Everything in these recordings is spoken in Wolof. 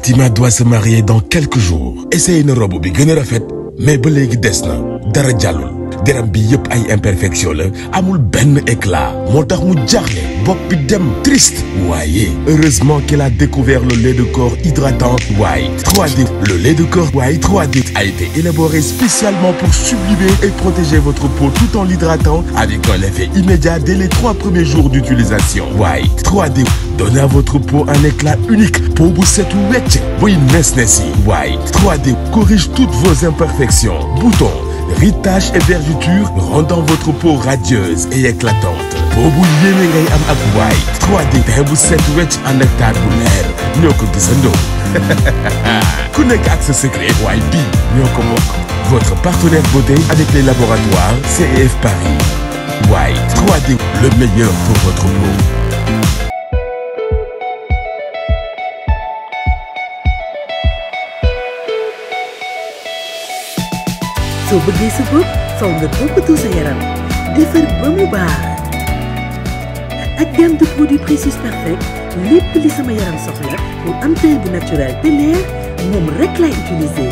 Fatima doit se marier dans quelques jours essaye na robe bi gën a rafet mais ba léegi des na dara jàllul deram bi yëpp ay imperfection la amul benn éclat moo tax mu jaaxle bopp bi dem triste waaye heureusement qu'elle a découvert le lait de corps hydratant White 3D le lait de corps White 3D a été élaboré spécialement pour sublimer et protéger votre peau tout en l'hydratant avec un effet immédiat dès les trois premiers jours d'utilisation White 3D donne à votre peau un éclat unique peau bu setu wecc buy nes nes yi White 3D corrige toutes vos imperfections boutons rides, taches et vergetures rendant votre peau radieuse et éclatante peau bu yéene ngay am ak White 3D teint bu set wecc ànd ak taar bu leer ñoo ko gisandoo ku nekk ak sa secret waaye bii ñoo ko bokk votre partenaire beauté avec les laboratoires CEF Paris White 3D le meilleur pour votre peau soo bëggee sa bopp faw nga toppatoo sa yaram defar ba mu baax ak gamme de produits Précieux Perfect lépp li sama yaram soxla pour am teint bu naturel te leer moom rek lay utiliser.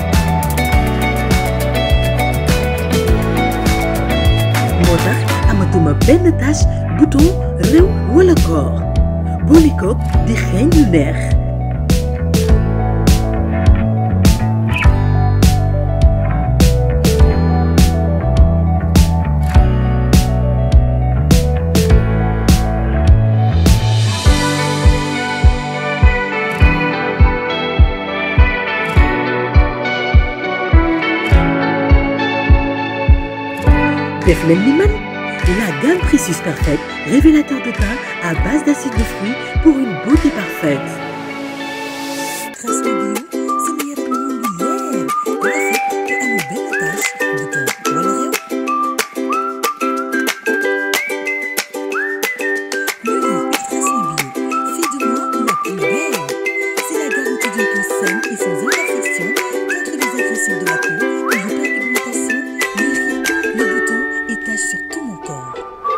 moo tax amatuma benn tache bouton réew wala koor boole koog di xeeñ lu neex. def leen ni man la gamme Précieux Perfect révélateur de teint à base d'acide de fruits pour une beauté parfaite. Trace bio sama yaram mu ngi leer rafet te amul benn tache bouton wala réew. Le lait Ultra Soin Bio fait de moi la plus belle. C'est la garantie d'une peau saine et sans imperfection contre les agressions de la peau, l'hyperpigmentation, les rides, les boutons et taches sur tout mon corps.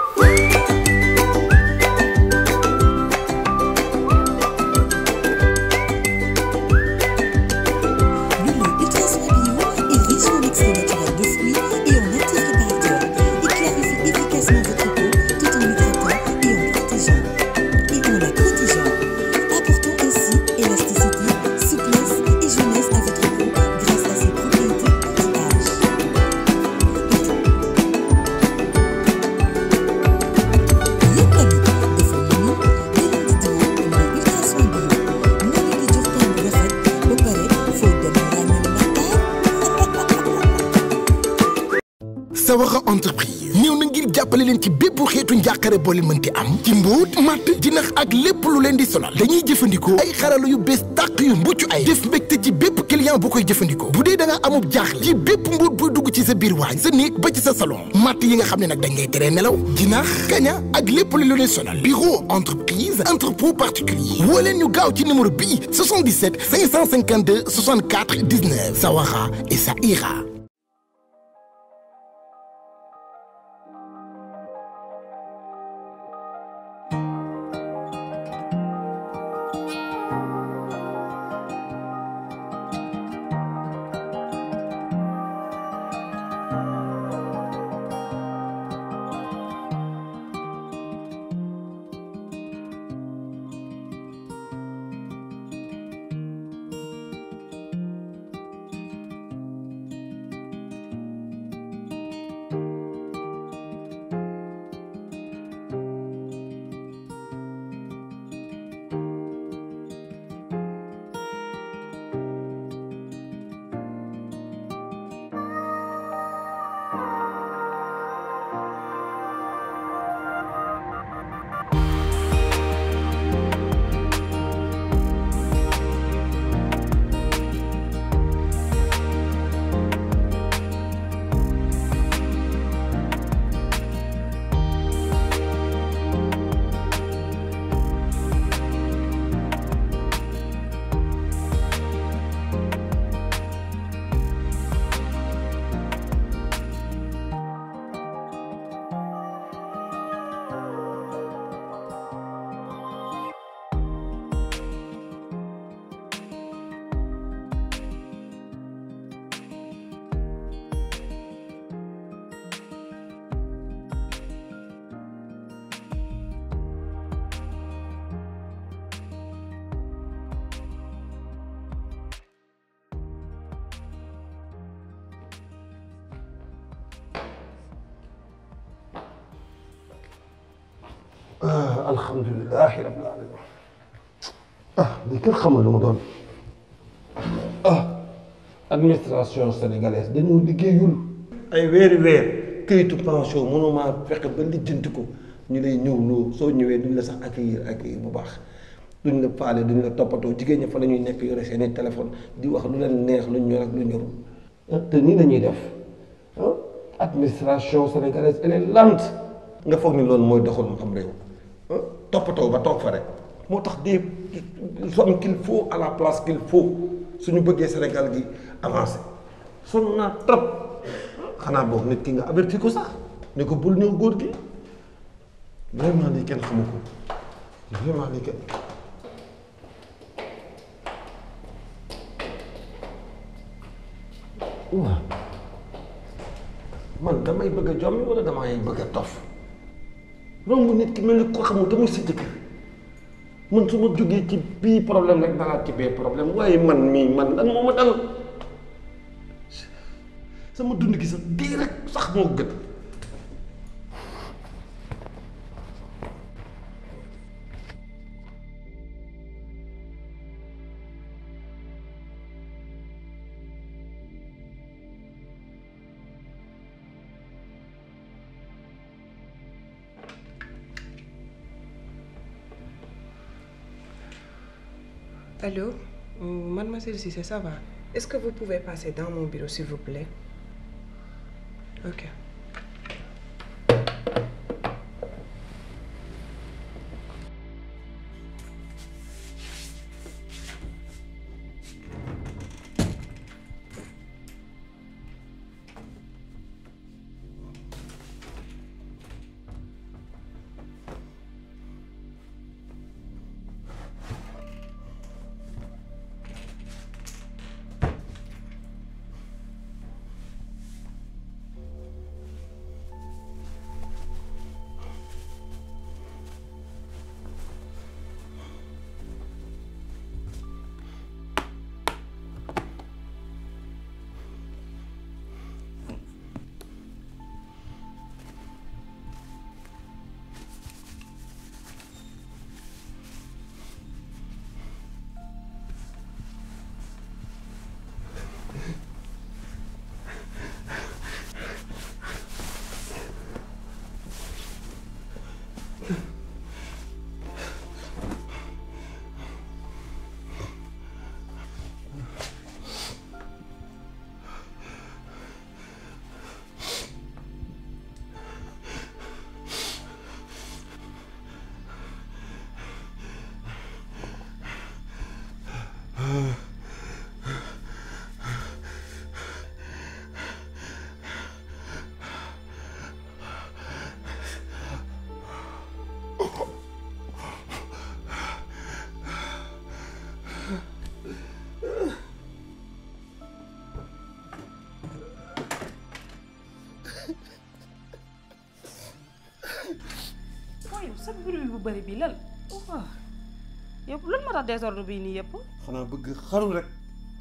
Le lait Ultra Soin Bio est riche en extrait naturel de fruits et en anti-réparateur. Il clarifie efficacement votre peau tout en l'hydratant et en protégeant. Et en la protégeant. Apportant ainsi élasticité, souplesse et jeunesse à votre peau grâce à ses propriétés anti-âge. yéen tamit defal nañu di leen di diwoo lait Ultra Soin Bio moo leen di jox teint bu rafet ba pare foo dem ràññee ndax taar. Sawara entreprise ñëw na ngir jàppale leen ci bépp xeetu njàqare boo leen mënti am ci mbóot matt jinax ak lépp lu leen di sonal dañuy jëfandikoo ay xarala yu bees tàq yu mucc ay def mbégte ci bépp client bu koy jëfandikoo bu dee da nga amub jaaxle ci bépp mbóot buy dugg ci sa biir waañ sa néeg ba ci sa salon matt yi nga xam ne nag dañ ngay teree nelaw jinax kaña ak lépp lu leen sonal bureau entreprise entrepôt particulier woo leen ñu gaaw ci numéro bii 77 552 64 19 Sawara et ça ira ah alhamdulilahi rabbil alamin ah li kenn xamal lu mu doon ah administration sénégalaise dañoo liggéeyul ay weeri weer këyitu pension mënumaa fexe ba lijjanti ko ñu lay ñëw loo soo ñëwee duñ la sax accueillir accueillir bu baax duñ la faale duñ la toppatoo jigéen ñi fa la ñuy nekk yore seeni téléphone di wax lu leen neex lu ñor ak lu ñorul te nii la ñuy def ah administration sénégalaise elle est lente nga foog ni loolu mooy doxal mu am réew toppatoo ba toog fa rek moo tax des hommes qu'il faut à la place qu'il faut suñu bëggee Sénégal gi avancé sonn naa trop xanaa boog nit ki nga averti ko sax ni ko bul ñëw góor gi vraiment lii kenn xamu ko vraiment lii kenn waaw man damay bëgg a jommi wala damay bëgg a tof romb nit ki mel ni ko xamul te muy sa jëkkër man su ma jógee ci bii problème rek dalaat ci bee problème waaye man mii man lan moo ma dal sama dund gi sax dee rek sax moo gën Allô, euh, mademoiselle Cissé, ça va Est-ce que vous pouvez passer dans mon bureau, s'il vous plaît Ok. waaye sa bruit bu bëri bi lan waaw yow lan moo tax désordre bii nii yëpp xanaa bëgg xaru rek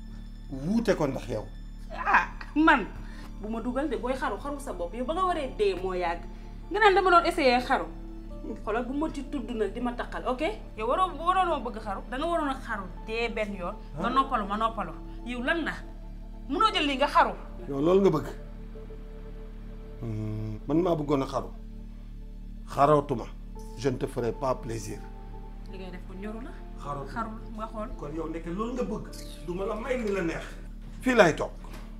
wuute ko ndax yow ah man bu ma dugal de booy xaru xaru sa bopp yow ba nga waree dee moo yàgg nga naan dama doon essayer xaru xoolal bu ma ci tudd nag di ma taqal ok yow waroo waroon ma bëgg xaru da nga waroon a xaru dee benn yoon nga noppalu ma noppalu yow lan la munoo jël lii nga xaru yow loolu nga bëgg man maa bëggoon a xaru xarootuma je ne te ferai pas plaisir li ngay def ko ñoru la xaru xarul nga xool kon yow nekk loolu nga bëgg du ma la may li la neex fii laay toog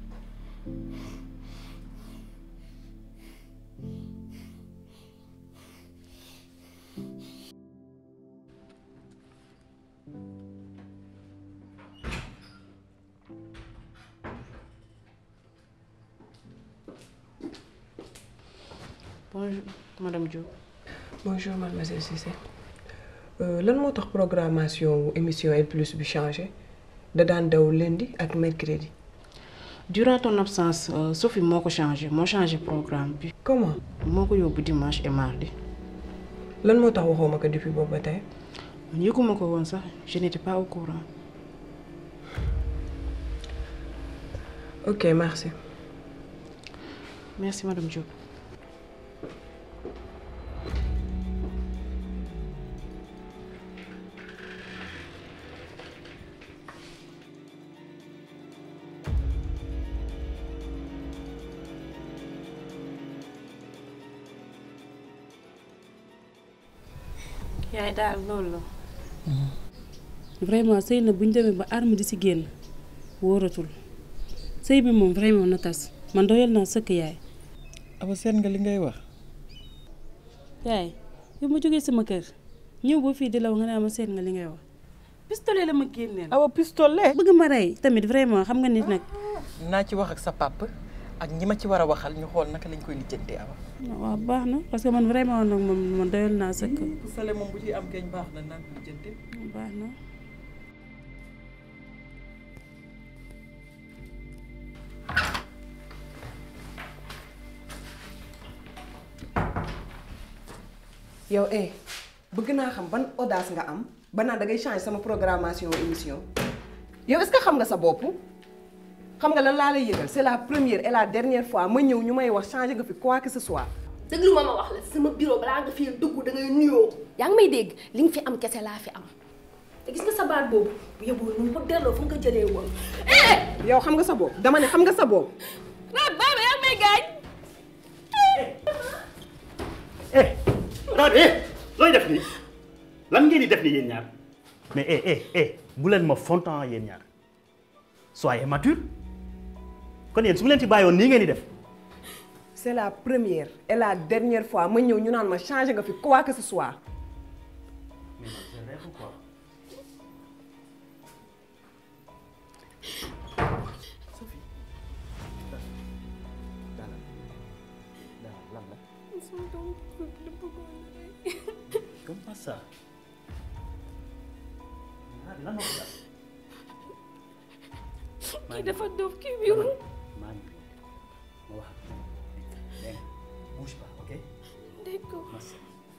bonjour madame Diop Bonjour mademoiselle Cissé Euh, lan moo tax programmation wu émission El Plus bi changé da daan daw lundi ak mercredi durant ton absence euh, Sophie moo ko changé moo changé programme bi comment moo ko yóbbu dimanche et mardi lan moo tax waxoo ma ko depuis boobu ba tey man yëguma ko woon sax je n'étais pas au courant ok merci merci madame Diop yaay daal loolu la vraiment sëy na bu ñu demee ba arme di si génn wóoratul sëy bi moom vraiment na tas man doyal naa sëkk yaay aba seet nga li ngay wax yaay yow ma jógee sama kër ñëw ba fii di la wax nga ne ma seet nga li ngay wax pistolet la ma génneel awa pistolet bëgg ma rey tamit vraiment xam nga nit nag naa ci wax ak sa papa ak ñi ma ci war a waxal ñu xool naka lañ koy lijjantee awa waaw baax na parce que man vraiment nag moom man doyal naa sëkk sale moom bu ci am keñ baax na naan ko lijjantee baax na yow eh bëgg naa xam ban audace nga am ba naan da ngay changer sama programmation émission yow est-ce que xam nga sa bopp xam nga lan laa lay yëgal c'est la première et la dernière fois ma ñëw ñu may wax changer nga fi quoi que ce soit. déglu ma ma wax la sama bureau balaa nga fi dugg da ngay nuyoo yaa ngi may dégg li nga fi am kese laa fi am te gis nga sa baat boobu bu yóbboo nu ko delloo fu nga ko jëlee woon yow xam nga sa bopp dama ne xam nga sa bopp. raat baaba yaa ngi may gaañ eh Rade eh looy def nii lan ngeen di def nii yéen ñaar mais eh eh eh bu leen ma fontan yéen ñaar soyez mature kon yéen su mu leen ci bàyyoon nii ngeen di def c'est la première et la dernière fois ma ñëw ñu naan ma changer nga fi quoi que ce soit. Comment ça Rade lan moo ko dal kii dafa doof kii wéru maa ngi ma wax ak moom dégg nga bouge pas ok d'accord merci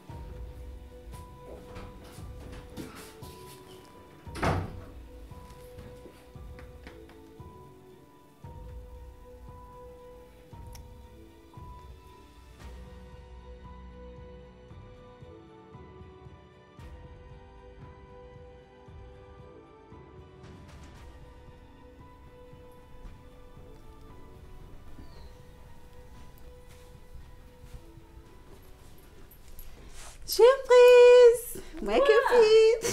Surprise My copine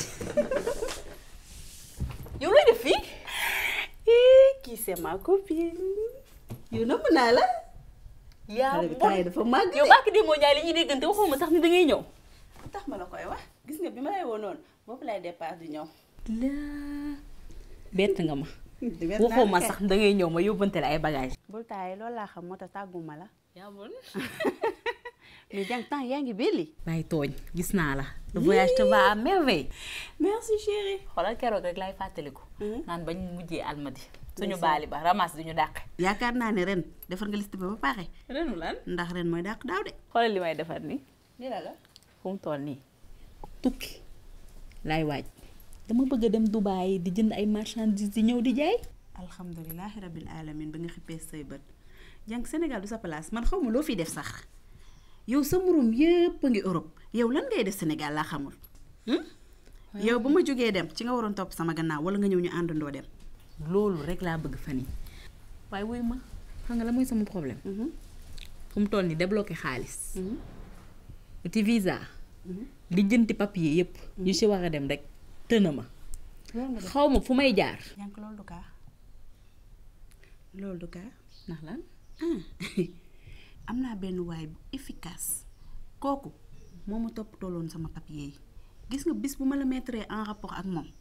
yow looy def fii kii c'est ma copine yow namm naa la yaa xale bi temps yi dafa màgg yow bàkk di moo jaay li ñuy déggante waxuma sax ni da ngay ñëw tax ma la koy wax gis nga bi ma lay woo noonu boobu lay départ di ñëw laa bett nga ma Bett naa waxuma la sax da ngay ñëw ma yóbbante la ay bagage bul taay loolu laa xam moo tax tàgguma la yaa bon mais jàng temps yaa ngi belli bàyyi tooñ gis naa la le voyage te va à merveille merci chérie xoolal keroog rek lay fàttaliku naan bañ mujjee almadi suñu baali ba ramas duñu dàq yaakaar naa ne ren defar nga liste ba ba pare renu lan ndax ren mooy dàq daaw de xoolal li may defar nii lii la la fu mu toll nii tukki laay waaj dama bëgg a dem Dubaay di jënd ay marchandises di ñëw di jaay alhamdulilahi rabbil alamin ba nga xippee say bët jàng Sénégal du sa place man xaw ma loo fiy def sax yow sa murum yëpp a ngi Europe yow lan ngay def Sénégal laa xamul hmm? yow ba ma jógee dem ci nga waroon topp sama gannaaw wala nga ñëw ñu àndandoo dem loolu rek laa bëgg fan yi waaye wuy ma xam nga la mooy sama problème fu mu toll nii débloqué xaalis uti visa lijjanti papier yëpp ñu ci war a dem rek tëna ma loolu nga def xaw ma fu may jaar jànk loolu du kaa loolu du kaa ndax lan ah am naa benn waay bu efficace kooku moo ma toppatooloon sama papier yi gis nga bis bu ma la mettre en rapport ak moom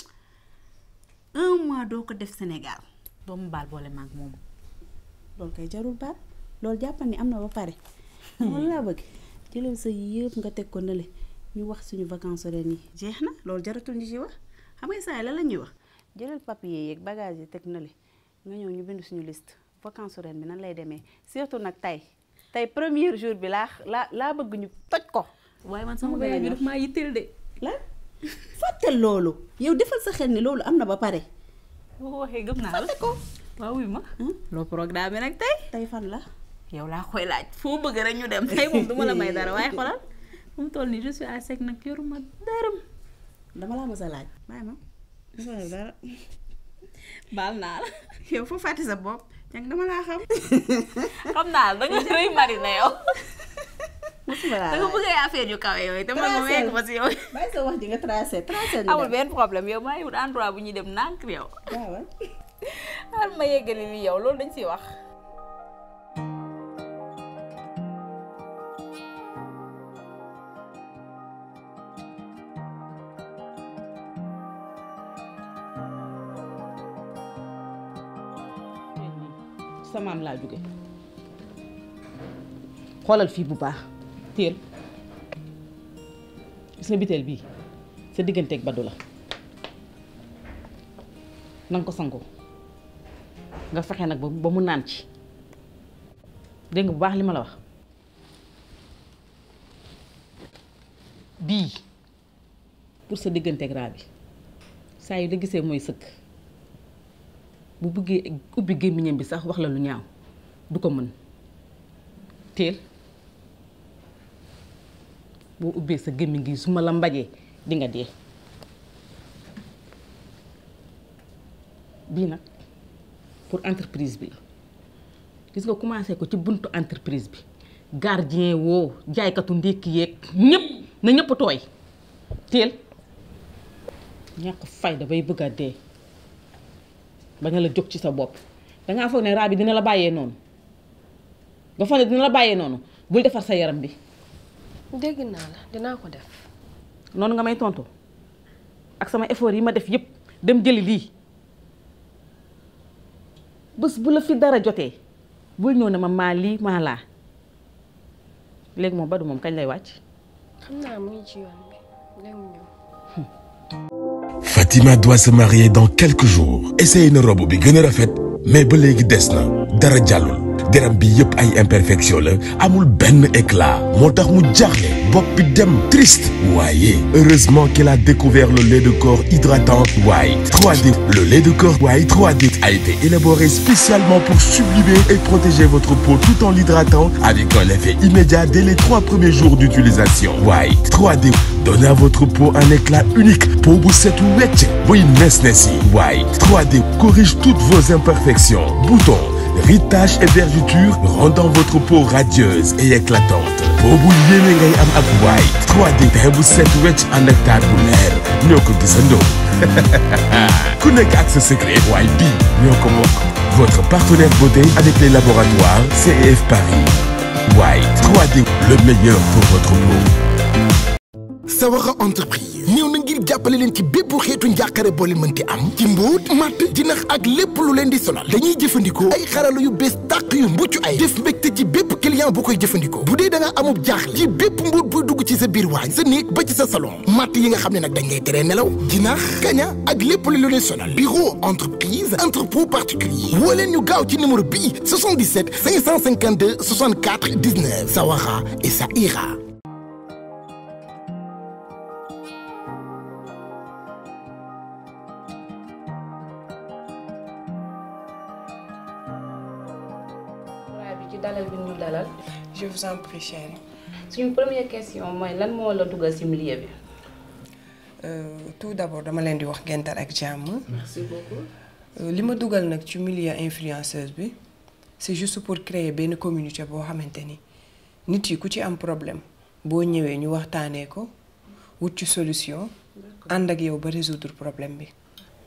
un mois doo ko def Sénégal doomu baal boole maag moom loolu kay jarul baat loolu jàppal ni am na ba pare loolu laa bëgg jëlal sa yëpp nga teg ko nële ñu wax suñu vacances ren yi jeex na loolu jaratul ñu ci wax xam nga saa yi la la ñuy wax jëlal papier yeeg bagage yi teg nële nga ñëw ñu bind suñu liste vacances ren bi nan lay demee surtout nag tey tey premier jour bi laa laa laa bëgg ñu toj ko waaye man sama voyage bi daf maa yitteel de la fàttal loolu yow defal sa xel ni loolu am na ba pare boo ko waxee gëm naa la fàtte ko waaw wuy ma loo programme nag tey tey fan la yow laa koy laaj foo bëgg rek ñu dem tey moom duma la may dara waaye xoolal fu mu toll nii je suis à sec nag yoruma dërëm dama laa mës a laaj bàyyi ma dafa def dara baal naa la yow foo fàtte sa bopp jàng dama laa xam xam naa la da nga rëy mari na yow musuma laa da nga bëgg ay affaire yu kawe yooyu te man ma wekk ma si yow. bàyyi sa wax ji nga tracé tracé ñu amul dem. benn problème yow maa ngi wut endroit bu ñuy dem nànk yow. waaw xaaral ma yeggali li yow loolu dañ siy wax. sa maam laa jóge xoolal fii bu baax téel gis nga biteel bii sa digganteeg Badou la na nga ko sangoo nga fexe nag ba ba mu naan ci dégg nga bu baax li ma la wax bii pour sa digganteeg raa bi saa yu la gisee mooy sëkk bu bëggee ubbi gémmiñam bi sax wax la lu ñaaw du ko mën teel boo ubbee sa gémmiñ gi su ma la mbajee di nga dee bii nag pour entreprise bi la gis nga commencé ko ci buntu entreprise bi gardien woo jaaykatu ndékki yeeg ñëpp na ñëpp tooy teel ñàkk fayda bay bëgg a dee ba nga la jóg ci sa bopp dangaa foog ne raa bi dina la bàyyee noonu nga foog ne dina la bàyyee noonu bul defar sa yaram bi dégg naa la dinaa ko def noonu nga may tontu ak sama effort yi ma def yépp dem jëli lii bés bu la fi dara jotee bul ñëw ne ma maa lii maa laa léegi moom Badou moom kañ lay wàcc xam naa mu ngi ci yoon bi léegi mu ñëw Fatima doit se marier dans quelques jours essayé na robe bi gën a rafet mais ba léegi des na dara jàllul deram bi yëpp ay imperfection la amul benn éclat moo tax mu jaaxle bopp bi dem triste waaye heureusement qu'il a découvert le lait de corps hydratant White 3D le lait de corps White 3D a été élaboré spécialement pour sublimer et protéger votre peau tout en l'hydratant avec un effet immédiat dès les trois premiers jours d'utilisation White 3D donne à votre peau un éclat unique peau bu setu wecc buy nes nes yi White 3D corrige toutes vos imperfections boutons ritage et vergetures rendant votre peau radieuse et éclatante peau bu yéene ngay am ak White 3D teint bu set wecc ànd ak taar bu leer ñoo ko gisandoo ku nekk ak sa secret waaye bii ñoo ko bokk votre partenaire beauté avec les laboratoires CEF Paris White 3D le meilleur pour votre peau Sawara entreprise ñëw na ngir jàppale leen ci bépp xeetu njàqare boo leen mënti am ci mbóot matt jinax ak lépp lu leen di sonal dañuy jëfandikoo ay xarala yu bees tàq yu mucc ay def mbégte ci bépp client bu koy jëfandikoo bu dee da nga amub jaaxle ci bépp mbóot buy dugg ci sa biir waañ sa néeg ba ci sa salon matt yi nga xam ne nag dañ ngay teree nelaw jinax kaña ak lépp lu leen sonal bureau entreprise entrepôt particulier woo leen ñu gaaw ci numéro bii 77 552 64 19 Sawara et ça ira bi ci dalal bi ñu dalal je vous en prie chérie suñu première question mooy lan moo la dugal ci milieu bi. Euh, tout d'abord dama leen di wax gental ak jàmm merci beaucoup. Euh, li ma dugal nag ci milieu influenceuse bi c'est juste pour créer benn communauté boo xamante ni nit yi ku ci am problème boo ñëwee ñu waxtaanee ko wut ci solution ànd ak yow ba résoudre problème bi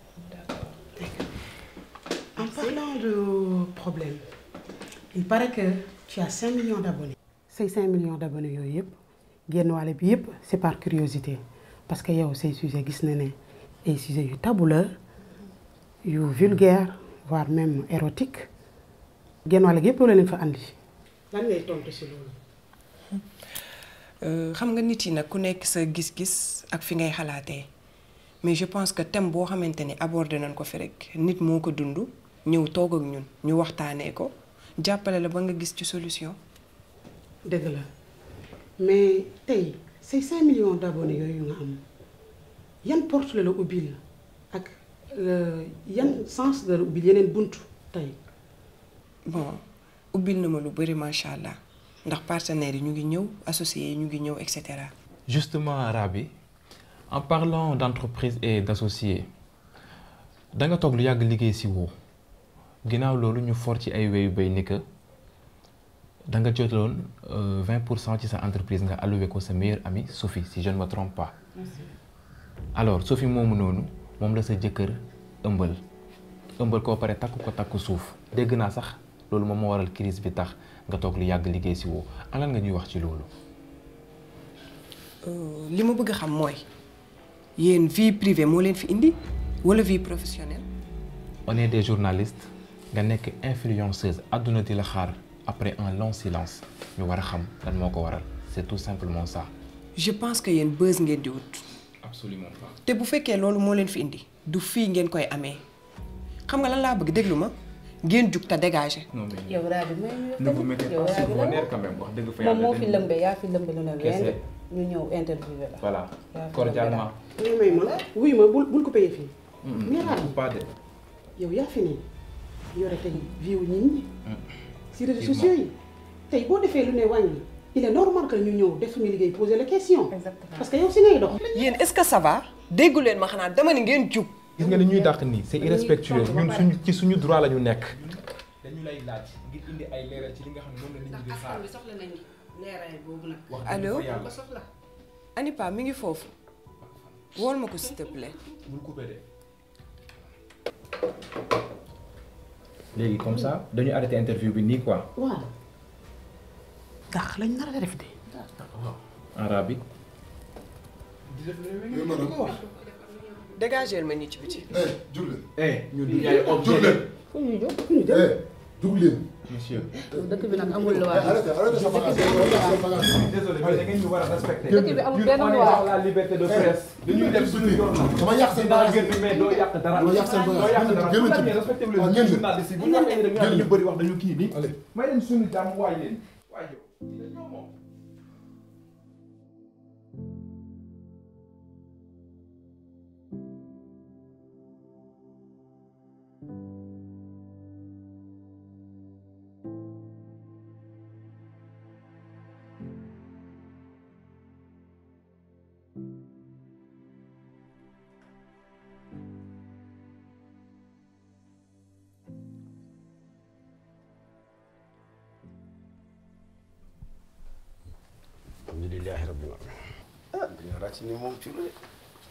En parlant de problème, il paraît que tu as 5 millions d'abonnés. Ces 5 millions d'abonnés yooyu yëpp génn wàll bi yëpp c'est par curiosité parce que yow say sujet gis na ne ay sujet yu tabou la yu vulgaire voire même érotique génn wàll gi yëpp loolu leen fa andi. lan ngay tontu si loolu. Euh, xam nga nit yi nag ku nekk sa gis-gis ak fi ngay xalaatee mais je pense que thème boo xamante ni abordé nañ ko fi rek nit moo ko dund ñëw toog ak ñun ñu waxtaanee ko jàppale la ba nga gis ci solution. dëgg la mais tey say 5 millions d'abonnés yooyu nga am yan porte la la ubbil ak euh, yan sens la la ubbil yeneen buntu tey. bon ubbil na ma lu bëri macha allah ndax partenaires yi ñu ngi ñëw associés yi ñu ngi ñëw et cetera. Justement, Rabi, en parlant d'entreprise et d'associés, da nga toog lu yàgg liggéey si woo ginnaaw loolu ñu for ci ay wéyu bay ni que da nga jotaloon vingt pour cent ci sa entreprise nga alloué ko sa meilleure amie Sophie si je ne me trompe pas. alors Sophie moomu noonu moom la sa jëkkër ëmbal ëmbal koo pare takk ko takk suuf dégg naa sax loolu moom moo waral crise bi tax nga toog lu yàgg liggéey si woo alan nga ñuy wax ci loolu. li ma bëgg a xam mooy yéen vie privée moo leen fi indi wala vie professionnelle. on est des journalistes nga nekk influenceuse àdduna di la xaar après un long silence ñu war a xam lan moo ko waral c'est tout simplement ça. je pense que yéen buzz ngeen di wut. absolument pas. te bu fekkee loolu moo leen fi indi du fii ngeen koy amee xam nga lan laa bëgg déglu ma ngeen jug te dégager. non mais yow raa bi may ñu ne vous mettez pas sur vos nerfs quand même wax dëgg fa moom yàlla moo fi lëmbe yaa fi lëmbe lu ne Kese. wenn ñu ñëw interviewé la voilà yaa fi cordialement. wuy may ma wuy ma bul bul ko paye fii. Mira pas de. yow yaa fi nii yore tey vie wu nit ñi. si réseaux Effectivement. sociaux yi tey boo defee lu ne wàññi il est normal que ñu ñëw def suñu liggéey poser la question. parce que yow si ngay dox. yéen est-ce que ça va déggu leen ma xanaa dama ni ngeen jug. gis nga ni ñuy dàq nii c'est irrespectueux ñun suñu ci suñu droit la ñu nekk. dañu lay laaj ngir indi ay leeral ci li nga xam ne moom la nit ñi di xaar. soxla nañu leeraay boobu nag. wax dëgg allo fa yàlla. ko soxla. Anipa mi ngi foofu wool ma ko s'il te plaît. bul coupé de. léegi comme ça dañu arrêté interview bi nii quoi. waaw. ndax lañ nar a def de. arabe bi. dégageel ma ñi ci biti. jug leen. eh ñun du ñaay objet. jug leen. fu ñuy jóg eh jug leen. monsieur. dëkk bi nag amul loi. arrêtez arrêtez sa bagage sa bagage. désolé mais da ngeen ñu war a respecter. dëkk bi amul benn Ñun on est loi. dans la liberté de presse. dañuy def suñu yoon la. dama yàq seen daa bagage. gën mais doo yàq dara. dama yàq seen bagage. doo yàq dara Génn ci. bu ngeen respecté wu waaw, leen génn. journaliste yi bu ñu waxee ne dañu bëri wax dañu kii nii. Allez. may leen suñu jàmm waay leen. waay yow. ñoo moom. alhamdulilahi rabbil alamin ah dañoo ràcc ni moom ci lu de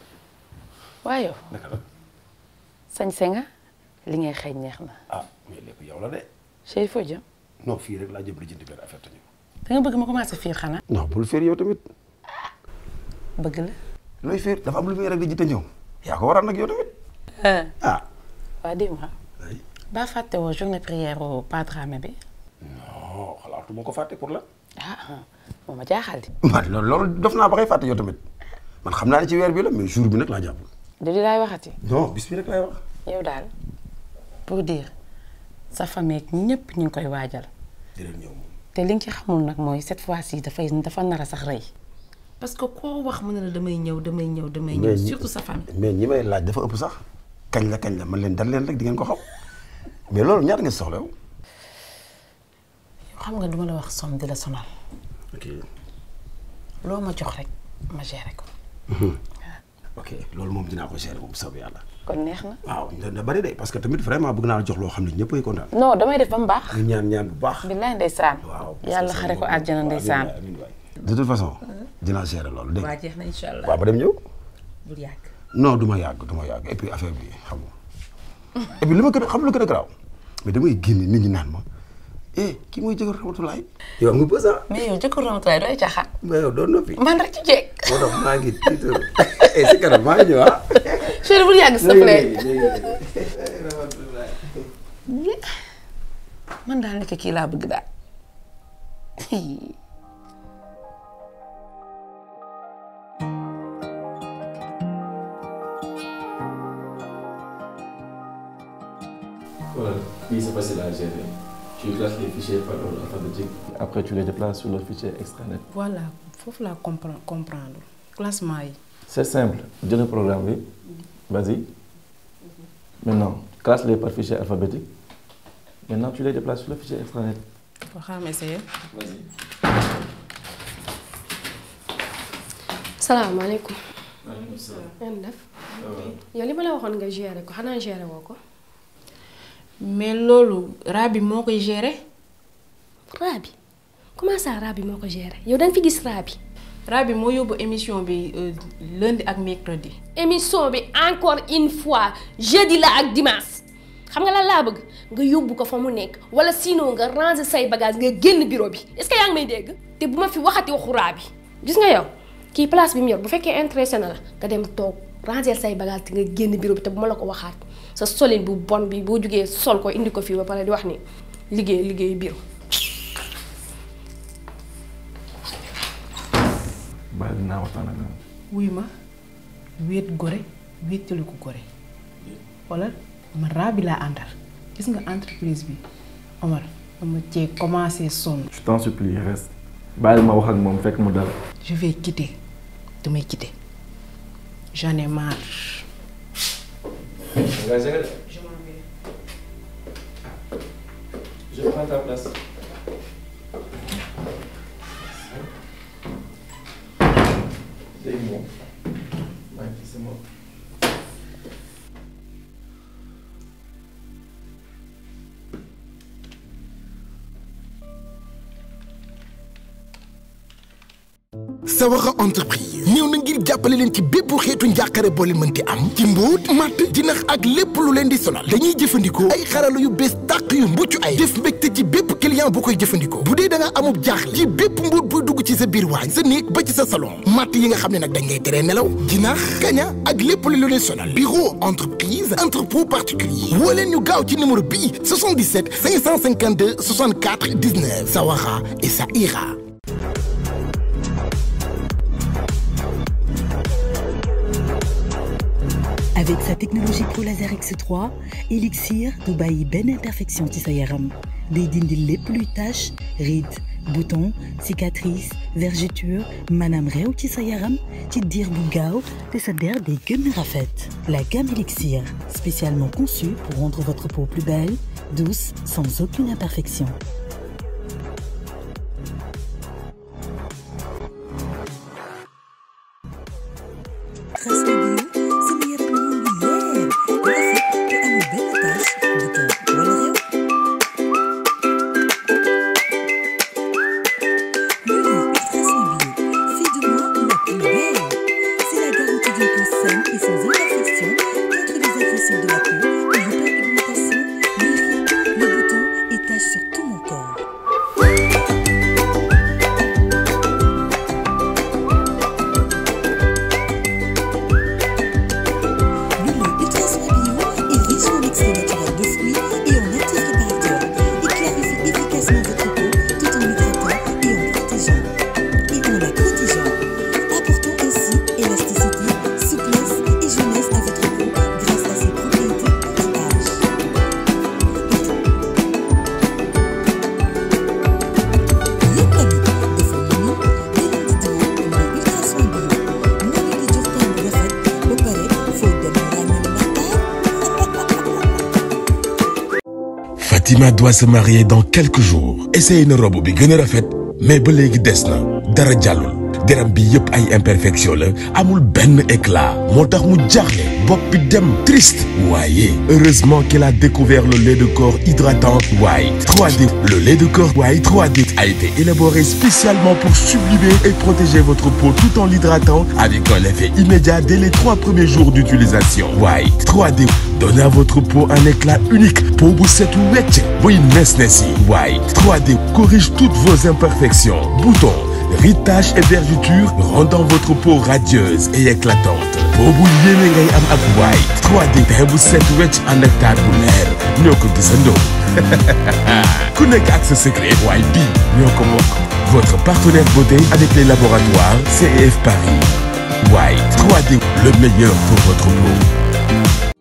waaye yow naka la sañse nga li ngay xëy neex na ah mais lépp yow la de chéri foo jëm non fii rek laa jëm lijjanti benn affaire te ñëw da nga bëgg ma commencé fiir xanaa non bul féer yow tamit bëgg la looy féer dafa am lu muy rek lijjanti ñëw yaa ko waral nag yow tamit ah waa dis-moi ba fàtte woo journée prière au Padramé bi non xalaatuma ko fàtte pour la ah moo ma jaaxal di man loolu loolu def naa ba koy fàtte yow tamit man xam naa ne ci weer bi la mais jour bi nag laa jàpp du di laay waxati non bis bi rek laay wax yow daal pour dire sa famille ak ñëpp ñu ngi koy waajal dinañ ñëw moom te li nga ci xamul nag mooy cette fois-ci dafay dafa nar a sax rëy parce que koo wax mu ne la damay ñëw damay ñëw damay ñëw mais ñi- surtout sa famille mais ñi may laaj dafa ëpp sax kañ la kañ la man leen dal leen rek di ngeen ko xam mais loolu ñaata ngeen soxla yow yow xam nga duma la wax somme di la sonal ok loo ma jox rek ma géré ko ok loolu moom dinaa ko gérer moom soob yàlla kon neex na waaw da da bari de parce que tamit vraiment bëgg naa la jox loo xam ne ñëpp ay kontaan non damay def ba mu baax ñu ñaan ñaan bu baax billaay ndeysaan waaw yàlla xare ko àjjana ndeysaan de toute façon dinaa gérer loolu dégg waa nga jeex na incha allah waaw ba dem ñëw bul yàgg non du ma yàgg du ma yàgg et puis affaire bi xam nga et puis li ma gën a xam lu gën a garaaw mais damay génn nit ñi naan ma eh kii mooy jëkkër Ramatulaay yow am nga bës ah mais yow jëkkër Ramatulaay dooy caaxaan mais yow doo noppi man rek ci jeeg moo tax maa ngi tiitar eh si kanam maa ngi ñëw ah chéri bul yàgg s'il te plaît man daal nekk kii laa bëgg daal Voilà, oui, c'est facile à gérer. Tu classes les fichiers par ordre alphabétique. Après, tu les déplaces sur le fichier extranet. voilà foofu laa comprendre comprendre classement yi. C'est simple. Dis le programme, oui. Vas-y. Maintenant, classe-les par fichier alphabétique. Maintenant, tu les déplaces sur le fichier extranet. boo xam ne essayer. Vas-y. salaamaaleykum. Maaleykum salaam. ngeen def. yow li ma la waxoon nga gérer ko xanaa gérer woo ko. mais loolu raa bi moo koy gérer. raa bi comment ça Rabi moo ko géré yow da nga fi gis Rabi. Rabi moo yóbbu émission bi lundi ak mercredi. émission bi encore une fois jeudi la ak dimanche xam nga lan laa bëgg nga yóbbu ko fa mu nekk wala sinon nga ranger say bagage nga génn bureau bi est-ce que yaa ngi may dégg. te bu ma fi waxati waxu Rabi gis nga yow kii place bi mu yor bu fekkee intéressé na la nga dem toog ranger say bagage te nga génn bureau bi te bu ma la ko waxaat sa solin bu bon bi boo jugee sol ko indi ko fii ba pare di wax ni liggéey liggéey bureau. bàyyi dinaa waxtaan ak moom. wuy ma wéet gore wéetali ko gore wala man Rabi laa àndal gis nga entreprise bi Omar dama cee commencé sonn. je t'en supplie reste bàyyi ma wax ak moom fekk mu dal. je vais quitter damay quitter j'en ai marre. Je prends ta place. léegi moom maa ngi ci sama Sawara entreprise ñëw na ngir jàppale leen ci bépp xeetu njàqare boo leen mënti am ci mbóot matt jinax ak lépp lu leen di sonal dañuy jëfandikoo ay xarala yu bees tàq yu mucc ay def mbégte ci bépp client bu koy jëfandikoo bu dee da nga amub jaaxle ci bépp mbóot buy dugg ci sa biir waañ sa néeg ba ci sa salon matt yi nga xam ne nag dañ ngay teree nelaw jinax kaña ak lépp lu leen sonal bureau entreprise entrepôt particulier woo leen ñu gaaw ci numéro bii 77 552 64 19 Sawara et ça ira Avec sa technologie Pro Laser X3 Elixir du bàyyi benn imperfection ci sa yaram day dindi lépp luy tache rides boutons cicatrices vergetures maanaam réew ci sa yaram ci diir bu gaaw te sa der day gën a rafet. La gamme Elixir spécialement conçue pour rendre votre peau plus belle douce sans aucune imperfection. Trace le bio sama yaram mu ngi leer rafet te amul benn tache bouton wala réew. Lulu Ultrasoin bio fait de moi la plus belle. C'est la garantie d'une peau saine et sans imperfection contre les agressions de la peau, l'hyperpigmentation, les rides, les boutons et taches sur tout mon corps. Lulu Ultrasoin bio est riche en extrait naturel de fruits et en actifs réparateurs. Il clarifie efficacement votre peau tout en l'hydratant et en protégeant. Et en la protégeant. Apportant ainsi élasticité, souplesse et jeunesse à votre peau grâce à ses propriétés anti-âge. Yéen tamit defal nañu li leen di diwoo Lulu Ultrasoin bio moo leen di jox teint bu rafet ba pare foo dem ràññee ndax Fatima doit se marier dans quelques jours essaye na robe bi gën a rafet mais ba léegi des na dara jàllul deram bi yëpp ay imperfection la amul benn éclat moo tax mu jaaxle bopp bi dem triste waaye heureusement qu'elle a découvert le lait de corps hydratant White 3D le lait de corps White 3D a été élaboré spécialement pour sublimer et protéger votre peau tout en l'hydratant avec un effet immédiat dès les trois premiers jours d'utilisation White 3D donne à votre peau un éclat unique peau bu setu wecc buy nes nes yi White 3D corrige toutes vos imperfections boutons rides, taches et vergetures rendant votre peau radieuse et éclatante peau bu yéene ngay am ak White 3D teint bu set wecc ànd ak taar bu leer ñoo ko gisandoo ku nekk ak sa secret waaye bii ñoo ko bokk votre partenaire beauté avec les laboratoires CEF Paris White 3D le meilleur pour votre peau